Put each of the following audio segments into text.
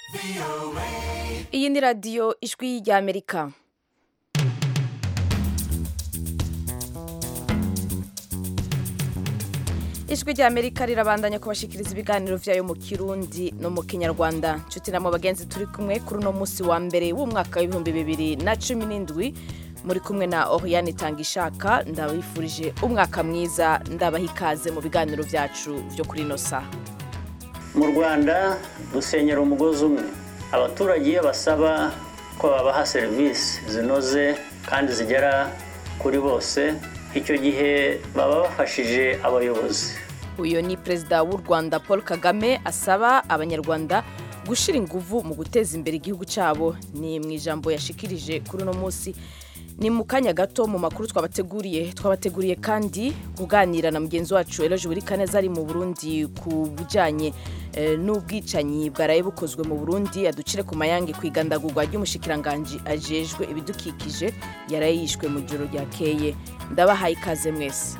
iyi ni radiyo ijwi ry'amerika ijwi ry'amerika rirabandanya kubashikiriza ibiganiro vyayo mu kirundi no mu kinyarwanda nshuti namwe bagenzi turi kumwe kuri uno musi wa mbere w'umwaka w'ibihumbi bibiri na cumi n'indwi muri kumwe na oriane tangishaka ndabifurije umwaka mwiza ndabaha ikaze mu biganiro vyacu vyo kuri ino saha mu rwanda dusenyera umugozi umwe abaturage iyo basaba ko babaha serivisi zinoze kandi zigera kuri bose icyo gihe baba bafashije abayobozi uyu ni perezida w'u rwanda paul kagame asaba abanyarwanda gushyira ingufu mu guteza imbere igihugu cyabo ni mu ijambo yashikirije kuri uno munsi ni mu kanya gato mu makuru twabateguriye twabateguriye kandi kuganira na mugenzi wacu eroje buri kaneza ari mu burundi ku bijyanye n'ubwicanyi bwaraye bukozwe mu burundi aducire ku mayange ku igandagurwa ry'umushikiranganji ajejwe ibidukikije yaraye yishwe mu joro ryakeye ndabahaye ikaze mwese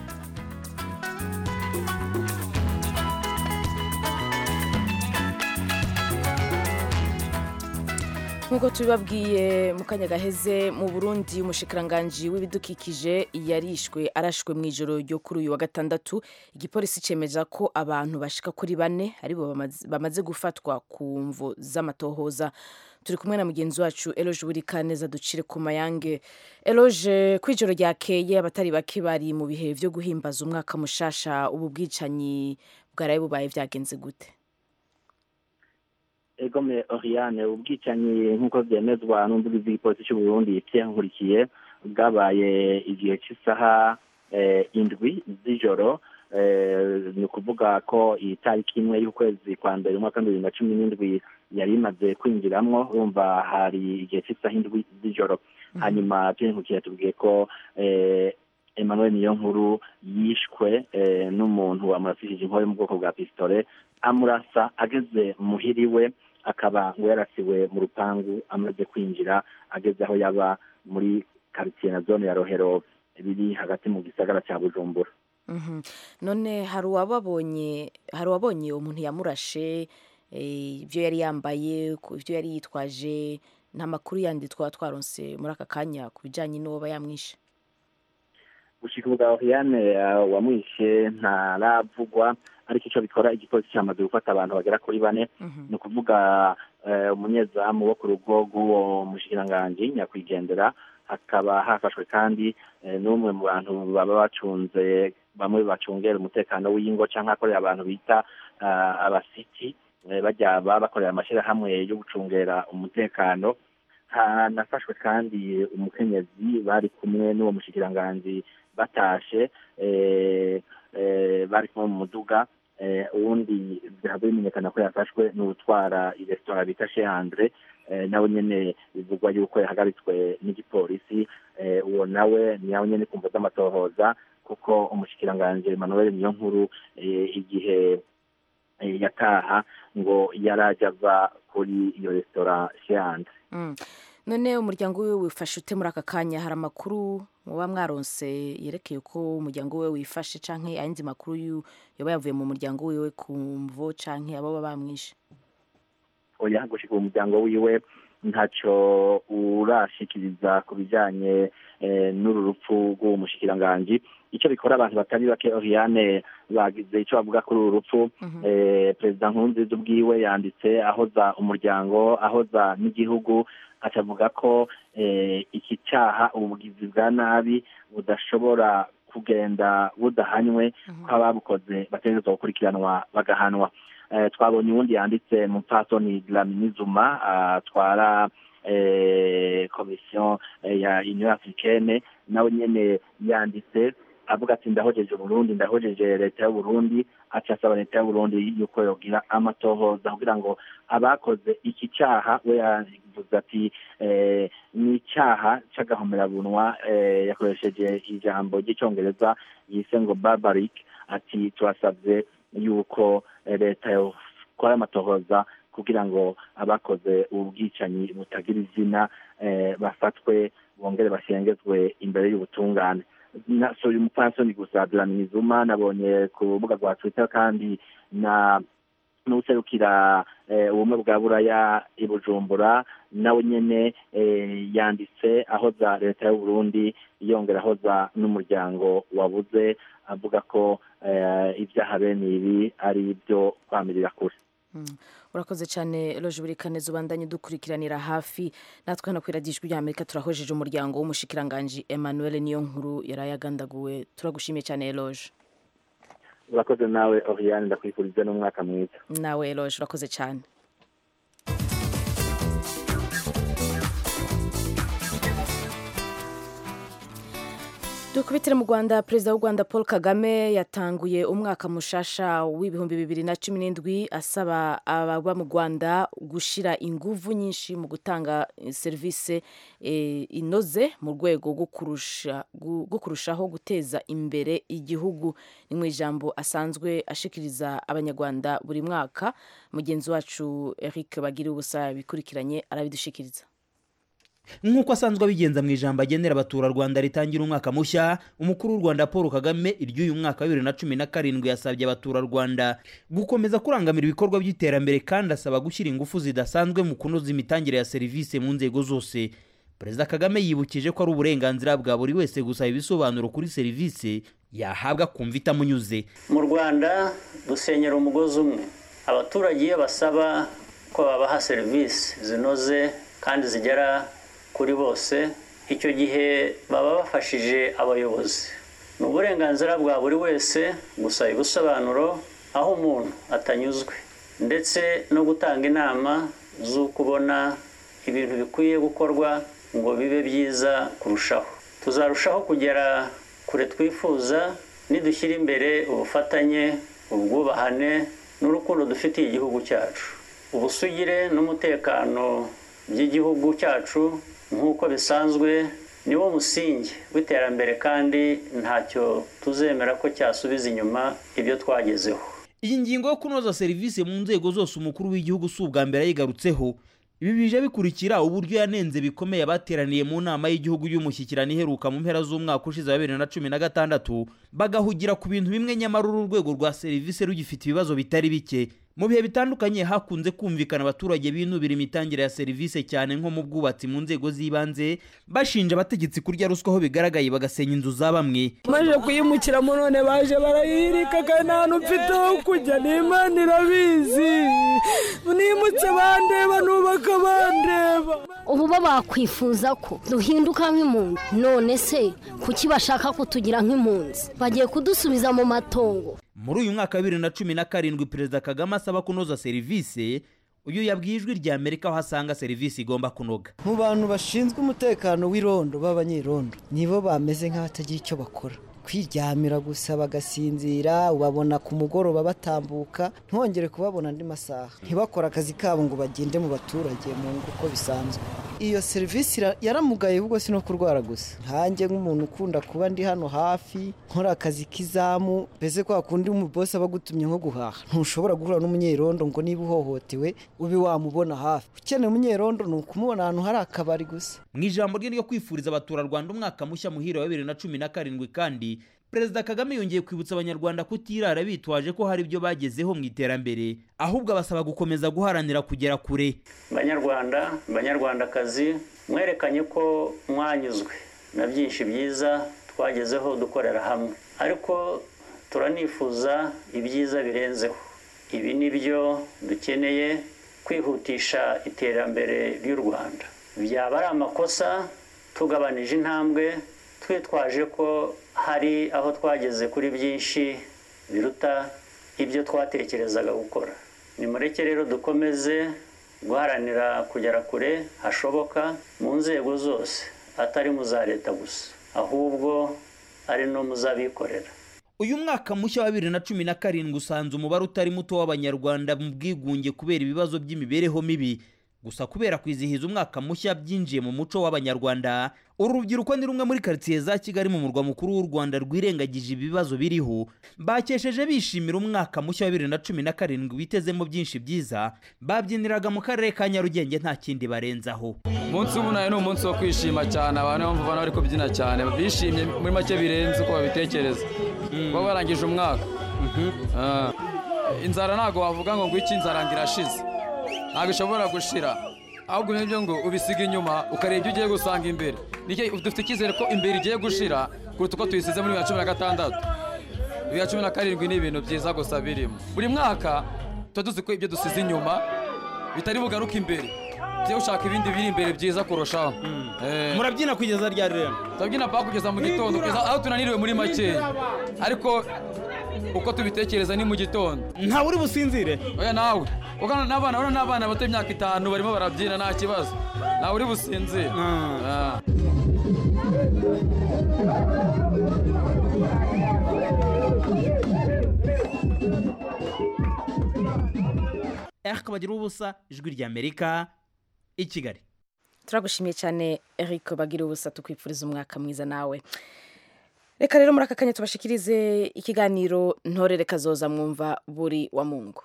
nk'uko tubibabwiye mu kanya gaheze mu burundi umushikiranganji w'ibidukikije yarishwe arashwe mu ijoro ryo kuri uyu wa gatandatu igipolisi cemeza ko abantu bashika kuri bane aribo bamaze gufatwa ku mvo z'amatohoza turi kumwe na mugenzi wacu eloge buri kaneza ducire ku mayange eloge ku ijoro ryakeye abatari bake bari mu bihe vyo guhimbaza umwaka mushasha ubu bwicanyi bwaraye bubaye vyagenze gute egome oriane ubwicanyi nk'uko byemezwa n'umuvugizi w'igipolisi cy'u burundi pierre nkurikiye bwabaye igihe cy'isaha indwi z'ijoro ni ukuvuga ko iyi tariki imwe y'ukwezi kwa mbere umwaka bibiri na cumi n'indwi yari imaze kwinjiramo urumva hari igihe cy'isaha indwi z'ijoro hanyuma pierre nkurikiye yatubwiye ko emmanuel niyonkuru yishwe n'umuntu wamurasishije inkoyo mu bwoko bwa pisitore amurasa ageze muhiri we akaba ngo yarasiwe mu rupangu amaze kwinjira ageze aho yaba muri karitsiye na zone ya rohero biri hagati mu gisagara cya bujumbura none hari uwababonye hari uwabonye umuntu yamurashe ibyo yari yambaye ibyo yari yitwaje nta makuru yandi twaba twaronse muri aka kanya ku bijyanye n'uwo yamwishe gushika ubwa oriane wamwishe ntaravugwa ariko icyo bikora igipolisi cyamaze gufata abantu bagera kuri bane ni ukuvuga umunyezamu wo ku rugo rw'uwo mushikiranganji nyakwigendera hakaba hafashwe kandi n'umwe mu bantu baba bacunze bamwe bacungera umutekano w'ingo cyangwa akorera abantu bita abasiti bajya bakorera amashyirahamwe yo gucungera umutekano hanafashwe kandi umukenyezi bari kumwe n'uwo mushikiranganji batashe bari kumwe mu muduga uwundi bihava bimenyekana ko yafashwe n'utwara resitora bita sheandre nawe nyine bivugwa yuko yahagaritswe n'igipolisi uwo nawe ni nawe nyine kumva z'amatohoza kuko umushikiranganji emmanuel niyo nkuru igihe yataha ngo yarajya ava kuri iyo resitora sheandre none umuryango wiwe wifashe ute muri aka kanya hari amakuru muba mwaronse yerekeye uko umuryango we wifashe canke ayandi makuru yoba yavuye mu muryango wiwe ku mvo canke abo baba bamwishe oya gushika umuryango wiwe ntacyo urashikiriza ku bijanye n'uru rupfu rw'uwo mushikiranganji icyo bikora abantu batari bake oriane bagize icyo bavuga kuri uru rupfu perezida nkurunziza ubwiwe yanditse ahoza umuryango ahoza n'igihugu akavuga ko iki cyaha ubugizi bwa nabi budashobora kugenda budahanywe ko ababukoze bategerezwa gukurikiranwa bagahanwa twabonye uwundi yanditse mu mpfasoni dlaminizuma atwara komisiyo ya union africaine nawe nyine yanditse avuga ati ndahojeje Burundi ndahojeje leta y'u Burundi aca asaba leta y'u Burundi yuko yogira amatohoza kugira ngo abakoze iki cyaha we yavuze ati ni icyaha c'agahomerabunwa yakoresheje ijambo ry'icyongereza yise ngo barbaric ati turasabye yuko leta yokora amatohoza kugira ngo abakoze ubu bwicanyi butagira izina bafatwe bongere bashengezwe imbere y'ubutungane si uyu mupfasoni gusa duramizuma nabonye ku rubuga rwa twitter kandi na n'userukira ubumwe bwa buraya i bujumbura nawe nyine yanditse ahoza leta y'uburundi yongera ahoza n'umuryango wabuze avuga ko ibyaha bene ibi ari ibyo kwamirira kure urakoze cyane roje buri kaneza ubandanye dukurikiranira hafi natwe hano ku iradijwi ry'amerika turahojeje umuryango w'umushikiranganji emmanuel niyo nkuru yari yagandaguwe turagushimiye cyane roje urakoze nawe oriane ndakwifuriza n'umwaka mwiza nawe roje urakoze cyane dukubitire mu rwanda perezida w'u rwanda paul kagame yatanguye umwaka mushasha w'ibihumbi bibiri na cumi n'indwi asaba ababa mu rwanda gushyira ingufu nyinshi mu gutanga serivisi inoze mu rwego rwo kurushaho guteza imbere igihugu ni mu ijambo asanzwe ashikiriza abanyarwanda buri mwaka mugenzi wacu eric bagira ubusa bikurikiranye arabidushikiriza nk'uko asanzwe abigenza mu ijambo agenera abaturarwanda ritangira umwaka mushya umukuru w'u rwanda paul kagame iry'uyu mwaka wa bibiri na cumi na karindwi yasabye abaturarwanda gukomeza kurangamira ibikorwa by'iterambere kandi asaba gushyira ingufu zidasanzwe mu kunoza imitangire ya serivisi mu nzego zose perezida kagame yibukije ko ari uburenganzira bwa buri wese gusaba ibisobanuro kuri serivisi yahabwa kumva itamunyuze mu rwanda dusenyera umugozi umwe abaturage iyo basaba ko babaha serivisi zinoze kandi zigera kuri bose icyo gihe baba bafashije abayobozi ni uburenganzira bwa buri wese gusaba ibisobanuro aho umuntu atanyuzwe ndetse no gutanga inama z'uko ubona ibintu bikwiye gukorwa ngo bibe byiza kurushaho tuzarushaho kugera kure twifuza nidushyira imbere ubufatanye ubwubahane n'urukundo dufitiye igihugu cyacu ubusugire n'umutekano by'igihugu cyacu nk'uko bisanzwe niwo musingi w'iterambere kandi ntacyo tuzemera ko cyasubiza inyuma ibyo twagezeho iyi ngingo yo kunoza serivisi mu nzego zose umukuru w'igihugu si ubwa mbere yayigarutseho ibi bije bikurikira uburyo yanenze bikomeye abateraniye mu nama y'igihugu y'umushyikirano iheruka mu mpera z'umwaka ushize wa bibiri na cumi na gatandatu bagahugira ku bintu bimwe nyamara uru rwego rwa serivisi rugifite ibibazo bitari bike mu bihe bitandukanye hakunze kumvikana abaturage binubira imitangire ya serivisi cyane nko mu bwubatsi mu nzego z'ibanze bashinja abategetsi kurya ruswa aho bigaragaye bagasenya inzu za bamwe maze kuyimukiramo none baje barayirika kandi nta hantu mfite ho kujya n'imana irabizi nimutse bandeba nubaka bandeba ubu bo bakwifuza ko duhinduka nk'impunzi none se kuki bashaka kutugira nk'impunzi bagiye kudusubiza mu matongo muri uyu mwaka wa bibiri na cumi na karindwi perezida kagame asaba kunoza serivisi uyu yabwiye ijwi rya amerika aho asanga serivisi igomba kunoga mu bantu bashinzwe umutekano w'irondo b'abanyerondo nibo bameze nk'abatagira icyo bakora kwiryamira gusa bagasinzira ubabona ku mugoroba batambuka ntongere kubabona andi masaha ntibakore akazi kabo ngo bagende mu baturage mu ngo uko bisanzwe iyo serivisi yaramugaye ahubwo si no kurwara gusa nkanjye nk'umuntu ukunda kuba ndi hano hafi nkora akazi k'izamu mbese kwa kundi umubosi aba agutumye nko guhaha ntushobora guhura n'umunyerondo ngo niba uhohotewe ube wamubona hafi ukeneye umunyerondo ni ukumubona ahantu hari akabari gusa mu ijambo rye ryo kwifuriza abaturarwanda umwaka mushya muhire wa bibiri na cumi na karindwi kandi perezida kagame yongeye kwibutsa abanyarwanda kutirara bitwaje ko hari ibyo bagezeho mu iterambere ahubwo abasaba gukomeza guharanira kugera kure banyarwanda banyarwandakazi mwerekanye ko mwanyuzwe na byinshi byiza twagezeho dukorera hamwe ariko turanifuza ibyiza birenzeho ibi ni byo dukeneye kwihutisha iterambere ry'u rwanda byaba ari amakosa tugabanije intambwe twitwaje ko hari aho twageze kuri byinshi biruta ibyo twatekerezaga gukora nimureke rero dukomeze guharanira kugera kure hashoboka mu nzego zose atari mu za leta gusa ahubwo ari no mu z'abikorera uyu mwaka mushya wa bibiri na cumi na karindwi usanze umubare utari muto w'abanyarwanda mu bwigunge kubera ibibazo by'imibereho mibi gusa kubera kwizihiza umwaka mushya byinjiye mu muco w'abanyarwanda uru rubyiruko ni rumwe muri karitsiye za kigali mu murwa mukuru w'u rwanda rwirengagije ibibazo biriho bakesheje bishimira umwaka mushya wa bibiri na cumi na karindwi bitezemo byinshi byiza babyiniraga mu karere ka nyarugenge nta kindi barenzaho umunsi w'umunani ni umunsi wo kwishima cyane abantu niyo mpamvu bari kubyina cyane bishimye muri make birenze uko babitekereza kuba barangije umwaka inzara ntabwo wavuga ngo ngwiki inzara ngo irashize ntabwo ishobora gushira ahubwo nibyo ngo ubisiga inyuma ukareba ibyo ugiye gusanga imbere Nicyo- dufite icyizere ko imbere igiye gushira kuruta uko tuyisize muri bibiri na cumi na gatandatu bibiri na cumi na karindwi ni ibintu byiza gusa birimo buri mwaka tuba tuzi ko ibyo dusize inyuma bitari bugaruke imbere tujye gushaka ibindi biri imbere byiza kurushaho Eh. murabyina kugeza ryari rero turabyina paka kugeza mu gitondo kugeza aho tunaniriwe muri makeya ariko uko tubitekereza ni mu gitondo ntawe uri businzire oya nawe kuko n'abana urabona n'abana bato imyaka itanu barimo barabyina nta kibazo nawe uri businzire Ah. eric bagira ubusa ijwi ry'amerika i kigali turagushimiye cyane eric bagira ubusa tukwifuriza umwaka mwiza nawe reka rero muri aka kanya tubashikirize ikiganiro ntorere kazoza mwumva buri wa mungu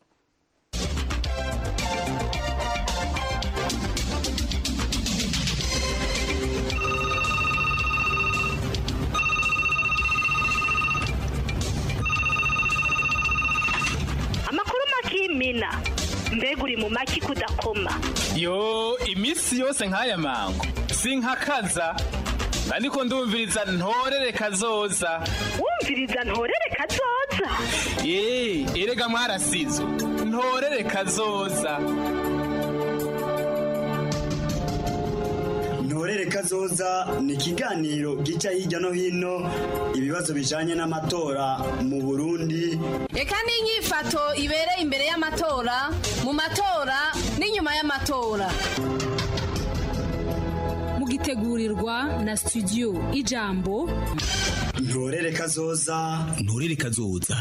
amakuru makimina mbega uri mu maki kudakoma yo iminsi yose nk'aya mango sinkakaza ariko ndumviriza ntorere kazoza wumviriza ntorere kazoza ye erega mwarasizo ntorere kazoza ntorere kazoza ni ikiganiro gica hirya no hino ibibazo bijanye n'amatora mu burundi reka n'inyifato ibereye imbere y'amatora mu matora n'inyuma y'amatora mugitegurirwa na studio ijambo ntorere kazoza ntorere kazoza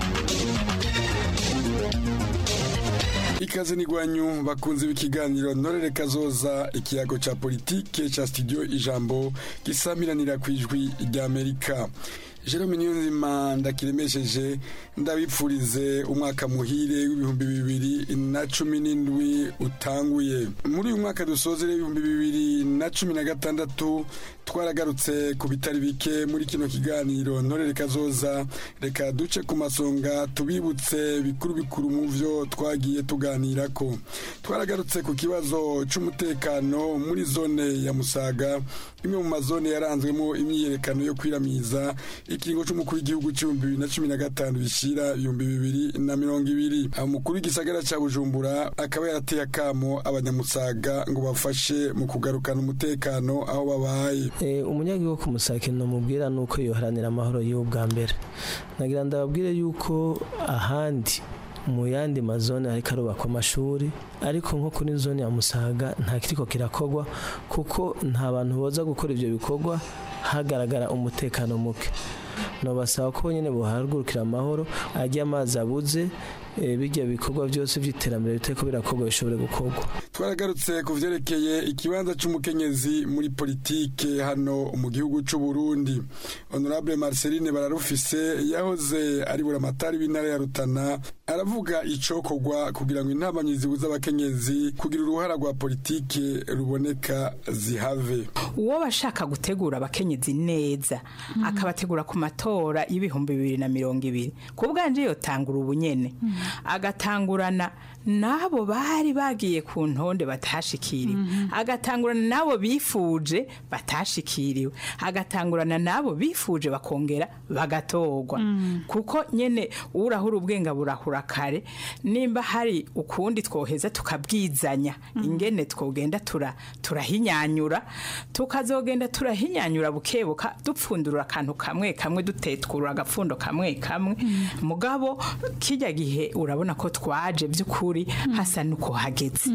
ikaze n'igwanyu bakunze b'ikiganiro ntorere kazoza ikiyago ca politike ca studio ijambo gisamiranira ku ijwi ry'amerika jerome niyonzima ndakiremesheje ndabipfurize umwaka muhire w'ibihumbi bibiri na cumi n'indwi utanguye muri uyu mwaka dusozere w'ibihumbi bibiri na cumi na gatandatu twaragarutse ku bitari bike muri kino kiganiro ntorere kazoza reka duce ku masonga tubibutse bikuru bikuru mu vyo twagiye tuganirako twaragarutse ku kibazo c'umutekano muri zone ya musaga imwe mu mazone yaranzwemo imyiyerekano yo kwiramiza ikiringo c'umukuru w'igihugu c'ibihumbi bibiri na cumi na gatanu bishira ibihumbi bibiri na mirongo ibiri umukuru w'igisagara ca bujumbura akaba yarateye akamo abanyamusaga ngo bafashe mu kugarukana umutekano aho babaye umunyagihugu ku musake namubwira ni uko yoharanira amahoro y'ubu bwa mbere nagira ndababwire yuko ahandi mu yandi mazone ariko arubakwa amashuri ariko nko kuri zone ya musaga nta kiriko kirakogwa kuko nta bantu boza gukora ibyo bikorwa hagaragara umutekano muke nobasaba ko nyine buhagurukira amahoro ajya amazi abuze bijya bikorwa byose by'iterambere biteko birakorwa bishobore gukorwa twaragarutse ku vyerekeye ikibanza c'umukenyezi muri politike hano mu gihugu c'u Burundi honorable Marceline bararufise yahoze ari buramatari w'intara ya Rutana aravuga icokorwa kugira ngo intabanyi zibuza abakenyezi kugira uruhara rwa politike ruboneka zihave uwo bashaka gutegura abakenyezi neza akabategura ku matora y'ibihumbi bibiri na mirongo ibiri ku bwanje yotangura ubunyene agatangurana n'abo bari bagiye ku ntonde batashikiriwe agatangurana n'abo bifuje batashikiriwe agatangurana n'abo bifuje bakongera bagatorwa kuko nyine urahura ubwenga burahura kare nimba hari ukundi twoheza tukabwizanya ingene twogenda turahinyanyura tukazogenda turahinyanyura bukebuka dupfundura akantu kamwe kamwe dutetwura agapfundo kamwe kamwe mugabo kijya gihe urabona ko twaje by'ukuri hasa nuko hageze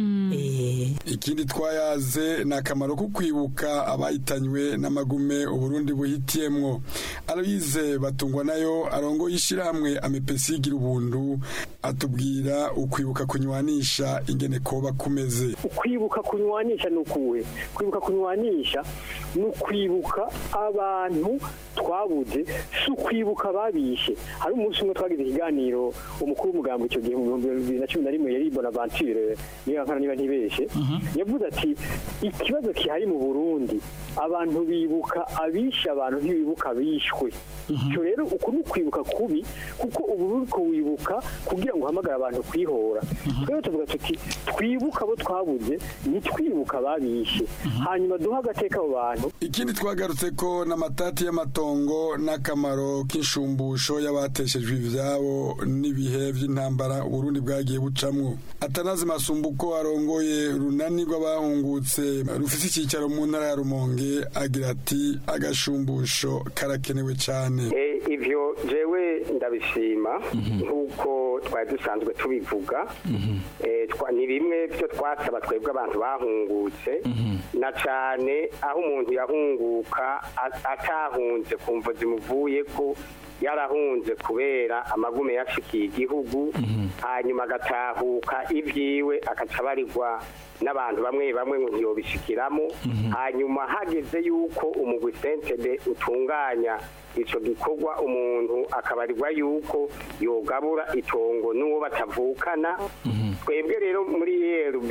ikindi twayaze ni akamaro ko kwibuka abayitanywe n'amagume uburundi buhitiyemwo aloyize batungwa nayo arongo y'ishyirahamwe amepesi igira ubuntu atubwira ukwibuka kunywanisha ingene koba kumeze ukwibuka kunywanisha ni ukuwe kwibuka kunywanisha ni ukwibuka abantu twabuze si ukwibuka babishe hari umunsi umwe twagize ikiganiro umukuru w'umugambo icyo gihe mu bihumbi bibiri na cumi na rimwe n'umwe yari bonaventure niba nkana niba ntibeshe yavuze ati ikibazo kihari mu burundi abantu bibuka abishe abantu ntibibuka abishwe icyo rero uku ni ukwibuka kubi kuko ubu uri kuwibuka kugira ngo uhamagare abantu kwihora twebwe tuvuga tuti twibuka abo twabuze ntitwibuka ababishe hanyuma duhe agateka abo bantu ikindi twagarutse ko n'amatati y'amatongo n'akamaro k'inshumbusho y'abateshejwe ivyabo n'ibihe by'intambara uburundi bwagiye bucamwo atanazi masumbuko arongoye runani rw'abahungutse rufise icyicaro mu ntara ya rumonge agira ati agashumbusho karakenewe cyane Eh, ivyo jewe ndabishima nk'uko twari dusanzwe tubivuga Eh, twa- ni bimwe byo twasaba twebwe abantu bahungutse na cane aho umuntu yahunguka a- atahunze kumva zimuvuye ko yarahunze kubera amagume yashikiye igihugu hanyuma agatahuka ibyiwe akaca abarirwa n'abantu bamwe bamwe ngo ntiyobishikiramo hanyuma hageze yuko umugwi sentebe utunganya ico gikorwa umuntu akabarirwa yuko yogabura itongo n'uwo batavukana twebwe rero muri erb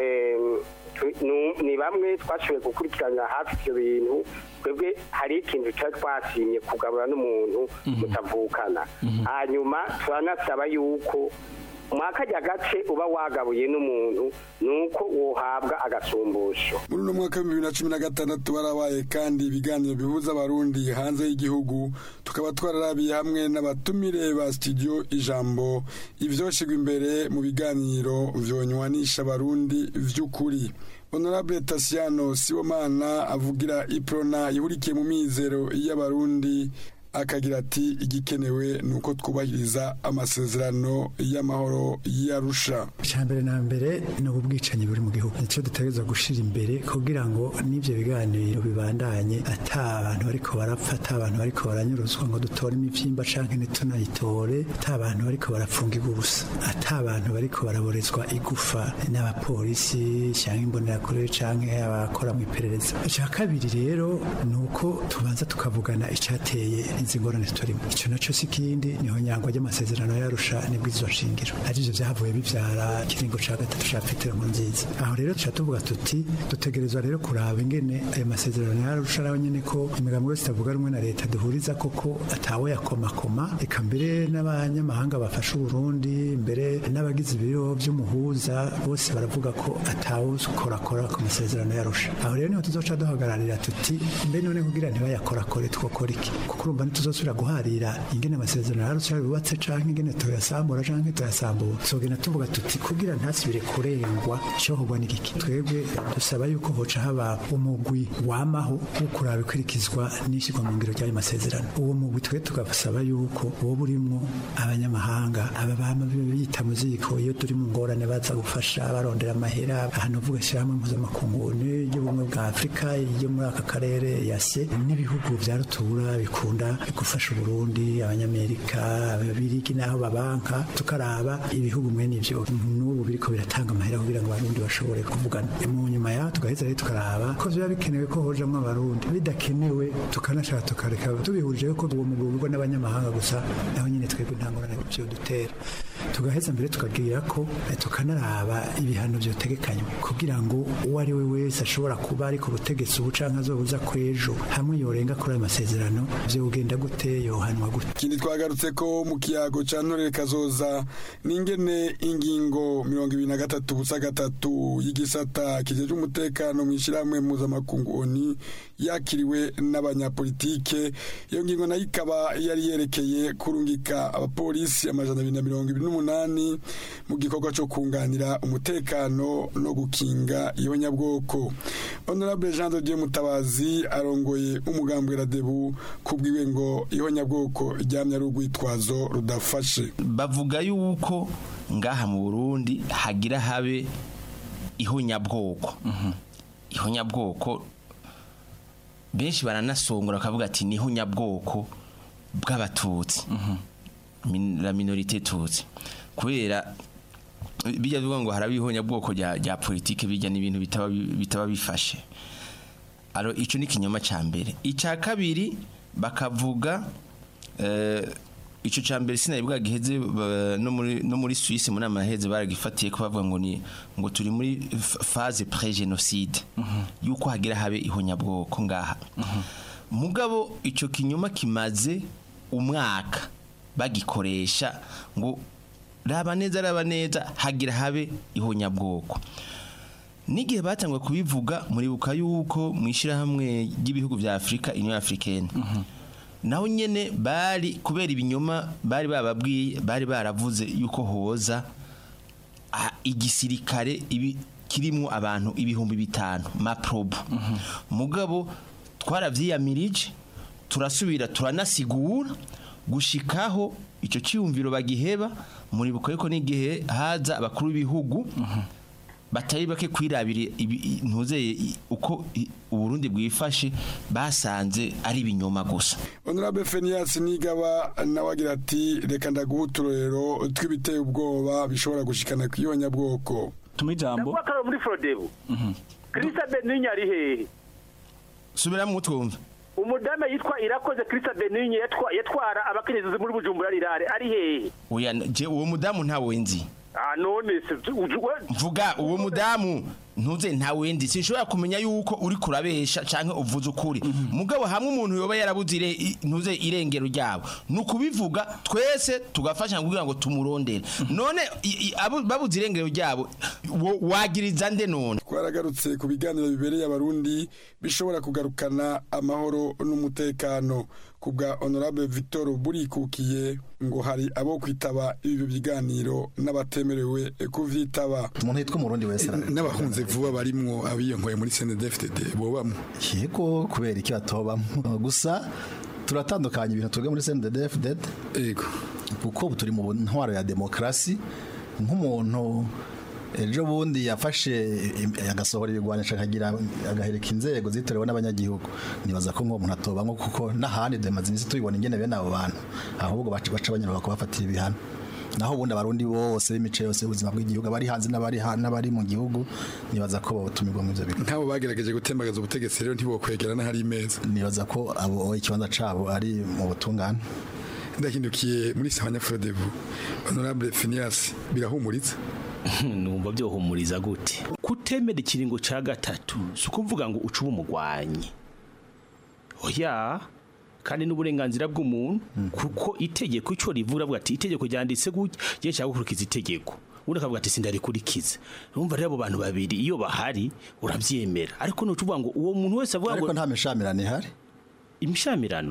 ni bamwe twashoboye gukurikirana hafi ivyo bintu twebwe hari ikintu cyari twasimye kugabura n'umuntu mutavukana hanyuma turanasaba yuko mwakajya gace uba wagabuye n'umuntu ni uko wohabwa agasumbusho muri uno mwaka w'ibihumbi bibiri na cumi na gatandatu barabaye kandi ibiganiro bihuza abarundi hanze y'igihugu tukaba twararabiye hamwe n'abatumire ba studio ijambo ivyoshigwa imbere mu biganiro vyonywanisha abarundi vy'ukuri honorable tasiano sibomana avugira iprona ihurikiye mu mizero y'abarundi akagira ati igikenewe ni uko twubahiriza amasezerano y'amahoro y'arusha icya mbere na mbere ni ubwicanyi buri mu gihugu nicyo dutegereza gushyira imbere kugira ngo n'ibyo biganiro bibandanye ata abantu bariko barapfa ata abantu bariko baranyuruzwa ngo dutore imivyimba canke ntitunayitore ata abantu bariko barapfungirwa ubusa ata abantu bariko baraborezwa igufa n'abapolisi cyangwa imbonerakure canke abakora mu iperereza icya kabiri rero ni uko tubanza tukavugana icyateye izi ngorane turimo icyo nacyo si ikindi niho nyangwa ry'amasezerano yarusha nibwo izo nshingiro arivyo vyavuye bivyara ikiringo ca gatatu ca petero nziza aho rero tuca tuvuga tuti dutegerezwa rero kuraba ingene ayo masezerano yarusha nawe nyene ko imigambi yose itavuga rumwe na leta duhuriza koko atawe yakomakoma eka mbere n'abanyamahanga bafasha uburundi mbere n'abagize ibiro vy'umuhuza bose baravuga ko atawukorakora ku masezerano yarusha aho rero niho tuzoca duhagararira tuti mbe none kugira ntibayakorakore twokora iki kuko urumva ntituzosubira guharira ingene amasezerano yarusha yubatse canke ingene toyasambura canke toyasambura tuzogenda tuvuga tuti kugira ntasubire kurengwa icokorwa n'igiki twebwe dusaba yuko hoca haba umugwi wamaho wo kuraba ikurikizwa n'ishyirwa mu ngiro ry'ayo masezerano uwo mugwi twe tugasaba yuko woba urimwo abanyamahanga aba bama bita mu ziko iyo turi mu ngorane baza gufasha barondera amahera ahantu uvuga ishyirahamwe mpuzamakungu y'ubumwe bwa afurika yo muri aka karere yase n'ibihugu vya rutura bikunda gufasha uburundi abanyamerika ababirigi n'aho babanka tukaraba ibihugu mwene ivyo n'ubu biriko biratanga amahera kugira ngo abarundi bashobore kuvugana mu nyuma yaho tugaheza rero tukaraba ko biba bikenewe ko hojamwo abarundi bidakenewe tukanashaka tukareka tubihurije ko uwo mugwi ugurwa n'abanyamahanga gusa naho nyine twebwe nta ngorane vyo dutera tugaheza mbere tukagira ko eh, tukanaraba ibihano vyotegekanywa kugira ngo uwo ari we wese ashobora kuba ari ku butegetsi ubu canke azobuza kwejo hamwe yorenga kuri ayo masezerano vyogenda gute yohanwa gute ikindi twagarutse ko mu kiyago ca ntorere kazoza n'ingene ingingo mirongo ibiri na gatatu busa gatatu y'igisata kijejwe umutekano mu ishyirahamwe mpuzamakungu oni yakiriwe n'abanyapolitike iyo ngingo nayo ikaba yari yerekeye kurungika abapolisi amajana abiri na mirongo ibiri n'umunani mu gikorwa cyo kunganira umutekano no gukinga ihonyabwoko honorable jean de dieu mutabazi arongoye umugambwe radebu kubwiwe ngo ihonyabwoko ryamye ari urwitwazo rudafashe bavuga yuko ngaha mu burundi hagira habe ihonyabwoko ihonyabwoko benshi baranasongora bakavuga ati ni ihonyabwoko bw'abatutsi Min- la minorite tutsi kubera bijya bivuga ngo haraba ihonyabwoko rya rya politike bijya n'ibintu bitaba bi- bitaba bifashe alo ico ni kinyoma ca mbere ica kabiri bakavuga eh, ico ca mbere sinari bwagiheze ba- no muri no muri Suisse mu nama yaheze baragifatiye ko bavuga ngo ni ngo turi muri f- phase pré génocide yuko hagira habe ihonyabwoko ngaha mugabo ico kinyoma kimaze umwaka bagikoresha ngo raba neza raba neza hagira habe ihonyabwoko n'igihe batangwa kubivuga muribuka yuko mu ishyirahamwe ry'ibihugu bya afurika union africaine naho nyene bari kubera ibinyoma bari bababwiye bari baravuze yuko hoza ah, igisirikare ibi kirimo abantu ibihumbi bitanu maprobo mugabo twaravyiyamirije turasubira turanasigura gushikaho icyo cyiyumviro bagiheba muribuka yuko n'igihe haza abakuru b'ibihugu batari bake kwirabira ibi- ntuzeye i- uko i- uburundi bwifashe basanze ari ibinyoma gusa honorable Phineas nigaba nawe agira ati reka ndaguha uturorero tw'ibiteye ubwoba bishobora gushikana ku ihonyabwoko tuma ijambo ndavuga ko ari muri forodebu kirisa beninya ari hehe subiramo twumve umudamu yitwa irakoze kirisa beninya yatwa- yatwara abakenyezi muri bujumbura rirare ari hehe oya je uwo mudamu ntawe nzi ah none se uju- we- mvuga uwo mudamu ntuze ntawe ndi sinshobora kumenya yuko uri kurabesha canke uvuze ukuri mugabo hamwe umuntu yoba yarabuze ire- i- ntuze irengero ryabo ni ukubivuga twese tugafasha kugira ngo tumurondere none i- i- abo- babuze irengero ryabo wo- wagiriza nde none twaragarutse ku biganiro bibereye abarundi bishobora kugarukana amahoro n'umutekano ku bwa honorable victor burikukiye ngo hari abo kwitaba ibi biganiro n'abatemerewe kuvyitaba umuntu yitwa umurundi wese n'abahunze vuba barimwo abiyonkoye muri CNDD-FDD bobamwe yego kubera iki batobamo gusa turatandukanya ibintu twebwe muri CNDD-FDD yego kuko ubu turi mu ntwaro ya demokarasi nk'umuntu ejo bundi yafashe im- agasohora ibigwanisha akagira agahereka inzego zitorewe n'abanyagihugu nibaza ko nk'uwo muntu atobamwo kuko n'ahandi demaze iminsi tubibona ingene bene abo bantu ahubwo baca baca banyura bakabafatira ibihano naho ubundi abarundi bose b'imice yose y'ubuzima bw'igihugu abari hanze n'abari ha- n'abari mu gihugu nibaza ko botumirwa mu ivyo bigo nk'abo bagerageje gutembagaza ubutegetsi rero ntibokwegera n'ahari imeza nibaza ko abo ikibanza cabo ari mu butungane ndahindukiye muri sawanya frodebu honorable Phineas birahumuritse numva byohumuriza gute kutemera ikiringo ca gatatu si ukuvuga ngo uce umugwanyi oya kandi n'uburenganzira bw'umuntu kuko itegeko icyo rivuga avuga ati itegeko ryanditse gutya gihe cyangwa gukurikiza itegeko ubundi akavuga ati sindarikurikize urumva rero abo bantu babiri iyo bahari urabyemera ariko nuca uvuga ngo uwo muntu wese avuga ngo ariko nta mishamirano ihari imishamirano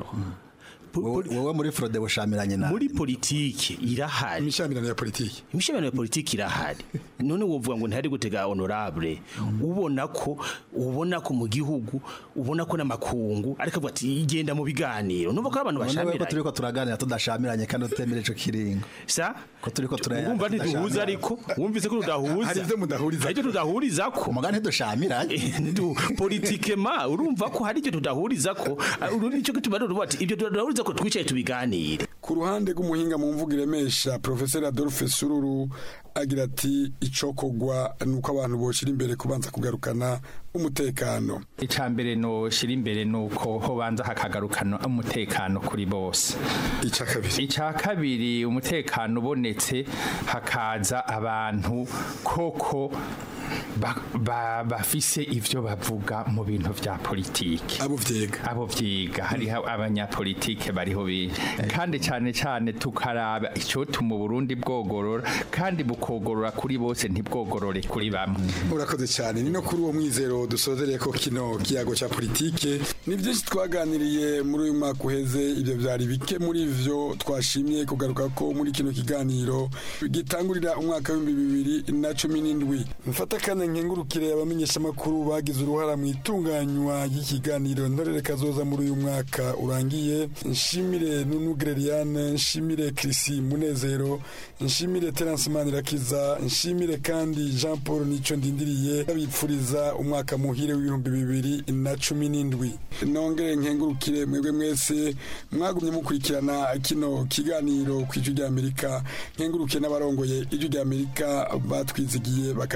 wowe muri frode bushamiranye na muri politiki irahari imishamirano ya politiki imishamirano ya politiki irahari none wovuga ngo ntihari gutega honorable ubona ko ubona ko mu gihugu ubona ko n'amakungu ariko avuga ati igenda mu biganiro numva ko abantu None ko bashamiranye turiko turaganira tudashamiranye kandi utemera ico kiringo sa ko turiko turaya wumva ntiduhuza ariko wumvise ko tudahuza Hari ivyo mudahuriza hari ivyo tudahuriza ko umugani ntidushamiranye politikema urumva ko hari ivyo tudahuriza ko uru nicyo gituma rero uvuga ati ibyo tudahuriza ko twicaye tubiganire ku ruhande rw'umuhinga mu mvugo iremesha professeur Adolphe Sururu agira ati icokogwa nuko abantu boshira imbere kubanza kugarukana umutekano icambere no shira imbere nuko ho banza hakagarukana umutekano kuri bose ica kabiri ica kabiri umutekano ubonetse hakaza abantu koko ba- ba- bafise ivyo bavuga mu bintu vya politike abo vyiga abo vyiga hariho abanyapolitike bariho bi kandi cane cane tukaraba icotuma Burundi bwogorora kandi bukogorora kuri bose ntibwogorore kuri bamwe urakoze cyane ni no kuri uwo mwizero dusozereye ko kino kiyago cya politike ni byinshi twaganiriye muri uyu mwaka uheze ibyo byari bike muri ivyo twashimye kugaruka ko muri kino kiganiro gitangurira umwaka w'ibihumbi bibiri na cumi n'indwi mfata kandi nkengurukire abamenyeshamakuru bagize uruhara mu itunganywa ry'ikiganiro ntorere kazoza muri uyu mwaka urangiye nshimire nunu Greliane nshimire Chrissy Munezero nshimire Terence Manirakiza nshimire kandi Jean Paul Nico ndindiriye babipfuriza umwaka muhire w'ibihumbi bibiri na cumi n'indwi nongere nkengurukire mwebwe mwese mwagumye mukurikirana kino kiganiro ku ijwi ry'Amerika nkengurukiye n'abarongoye ijwi ry'Amerika batwizigiye bakaduha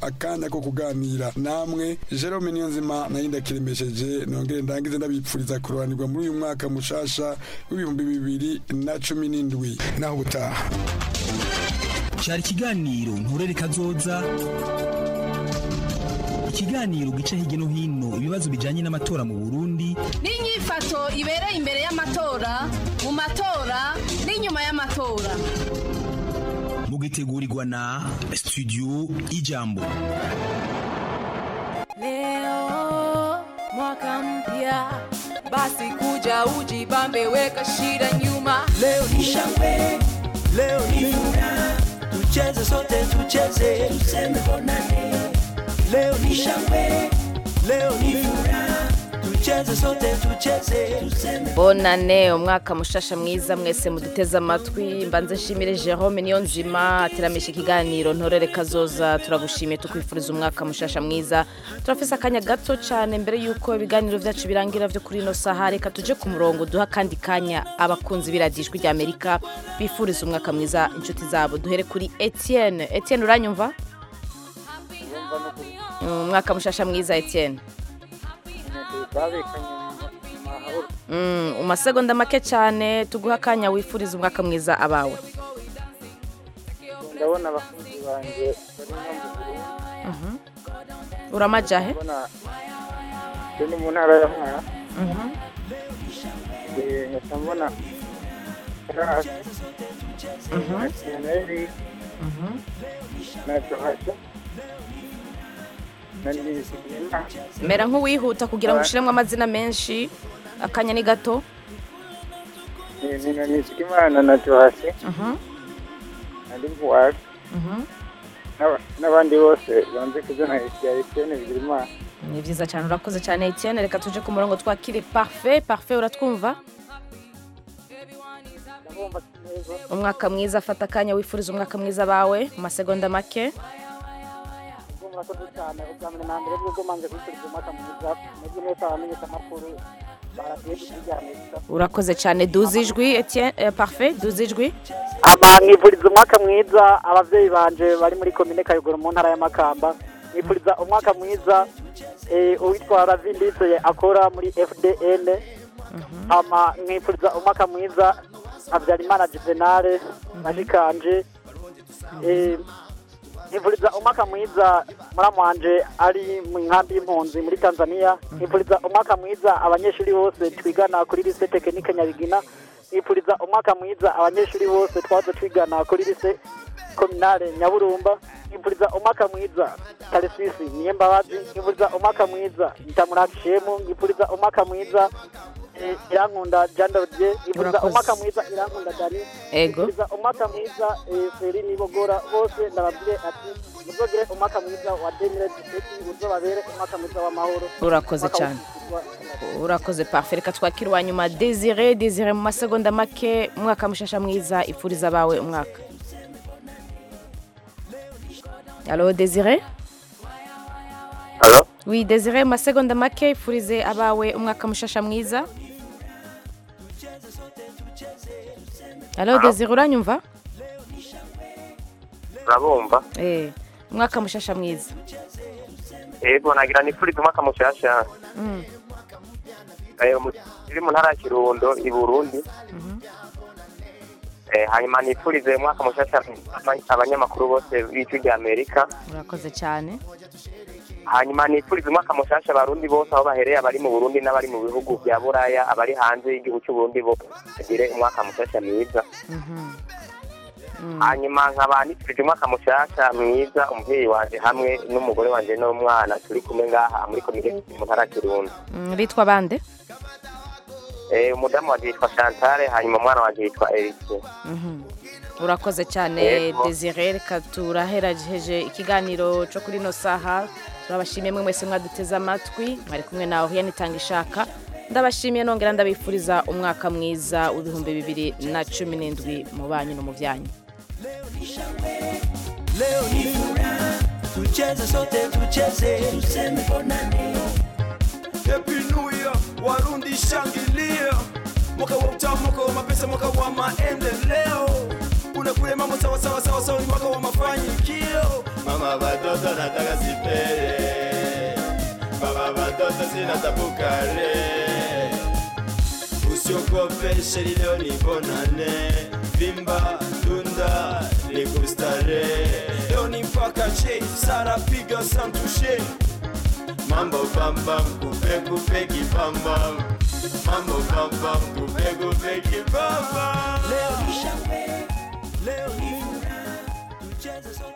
akanya ko kuganira namwe Jerome Niyonzima nayo ndakiremesheje nongere ndangize ndabipfuriza kurobanirwa muri uyu mwaka mushasha w'ibihumbi bibiri na cumi n'indwi naho ubutaha cyari ikiganiro nturere kazoza ikiganiro gica hirya no hino ibibazo bijyanye n'amatora mu burundi n'inyifato ibereye imbere y'amatora mu matora n'inyuma y'amatora mugitegurirwa na studio ijambo Leo mwaka mpya, basi kuja ujibambe, weka shida nyuma. Leo ni shangwe, leo ni furaha, tucheze sote, tucheze, tuseme bonane. Leo ni shangwe, leo ni furaha, tucheze sote, tucheze, tuseme bonane umwaka mushasha mwiza mwese muduteze amatwi mbanze nshimire Jerome niyo nzima ateramisha ikiganiro ntorere kazoza turagushimiye tukwifuriza umwaka mushasha mwiza turafise akanya gato cyane mbere y'uko ibiganiro byacu birangira byo kuri ino saha reka tuje ku murongo duha akandi kanya abakunzi b'iradijwi rya amerika bifuriza umwaka mwiza inshuti zabo duhere kuri etienne etienne uranyumva umwaka mushasha mwiza etienne Mm, umasegonda make cyane tuguha akanya wifuriza umwaka mwiza abawe ndabona abakunzi banjye bari no mu Burundi Mhm. uramajahe ndabona turi mu ntara ya Mwara Mhm. Eh, nkahita mbona Karasi na Kiyaneri na Johaja na Nizigiyimana mera nk'uwihuta kugira ngo ushiremo amazina menshi akanya ni gato Eh, ni na Nizigiyimana na Johasi Mhm. na Ndimpuwari Mhm. n'aba- n'abandi bose banze kuzana ya Etienne Bigirimana ni byiza cyane urakoze cyane etienne reka tuje ku murongo twakire parfait parfait uratwumva umwaka mwiza fata akanya wifuriza umwaka mwiza abawe mu masegonda make ubwo murakoze cyane ubwa mbere na mbere bwo manje kwifuriza umwaka mwiza mujye mwese abamenyesha amakuru baratuye kuryamisa urakoze cyane duze ijwi etienne eh, parfait duze ijwi ama mwifuriza umwaka mwiza abavyeyi banje bari muri komine kayogoro mu ntara ya makamba mwifuriza umwaka mwiza eh, uwitwa ravindise akora muri fdn ama mwifuriza umwaka mwiza habyarimana juvenale bashikanje eh, mwifuriza umwaka mwiza muramu wanje ari mu nkambi y'impunzi muri tanzania mwifuriza umwaka mwiza abanyeshuri bose twigana kuri lise tekinike nyabigina mwifuriza umwaka mwiza abanyeshuri bose twaza twigana kuri lise kominale nyaburumba mwifuriza umwaka mwiza taresisi niyembabazi mwifuriza umwaka mwiza ntamurakishemu mwifuriza umwaka mwiza eh, irankunda jandodye mwifuriza Urakoze. umwaka mwiza irankunda dani Ego. mwifuriza umwaka mwiza eh, feri nibogora bose ndababwire ati muzogire umwaka mwiza wa demire diseti uzobabere umwaka mwiza w'amahoro urakoze Umwaka cyane w'ubuzima. urakoze parfait reka twakire uwa nyuma desire desire mu masegonda make umwaka mushasha mwiza ifuriza abawe umwaka alo desire Alo? oui desire mu masegonda make ifurize abawe umwaka mushasha mwiza alo desire uranyumva urabumva eh umwaka mushasha mwiza yego nagira nifuriza umwaka mushasha Mm. Eh, mu- iri mu ntara ya kirundo i burundi Eh, hanyuma nifurize umwaka mushasha abanyamakuru bose b'ijwi rya amerika urakoze cyane hanyuma nifurize umwaka mushasha abarundi bose aho bahereye abari mu burundi n'abari mu bihugu bya buraya abari hanze y'igihugu cy'uburundi bose bagire umwaka mushasha mwiza hanyuma nkaba nifurije umwaka mushasha mwiza umubyeyi wanje hamwe n'umugore wanje n'umwana turi kumwe ngaha muri komine mu ntara ya kirundo Mm, bitwa bande Eh, umudamu wanje yitwa chantale hanyuma umwana wanje yitwa erike Mhm. urakoze cyane Yego. desire reka turaherageje ikiganiro cyo kuri ino saha turabashimiye mwe mwese mwaduteze amatwi mwari kumwe nawe hiyani itanga ishaka ndabashimiye nongera ndabifuriza umwaka mwiza w'ibihumbi bibiri na cumi n'indwi mu banyu no mu byanyu Leo ni furaha, tucheze sote, tucheze, tuseme bonane. Happy New Year, Warundi shangilia, mwaka wa utamu, mwaka wa mapesa, mwaka wa maendeleo. kule kule mambo sawa sawa sawa sawa ni mwaka wa mafanikio Mama watoto nataka sipere Baba watoto sina tabu kale usiogope sheri leo ni bonane vimba tunda ni kustare leo ni mpaka che sara piga santushe Mambo bam bam kupe kupe kibambam Mambo bam bam kupe kupe kibambam Leo ni shangwe, leo ni furaha, tucheze sote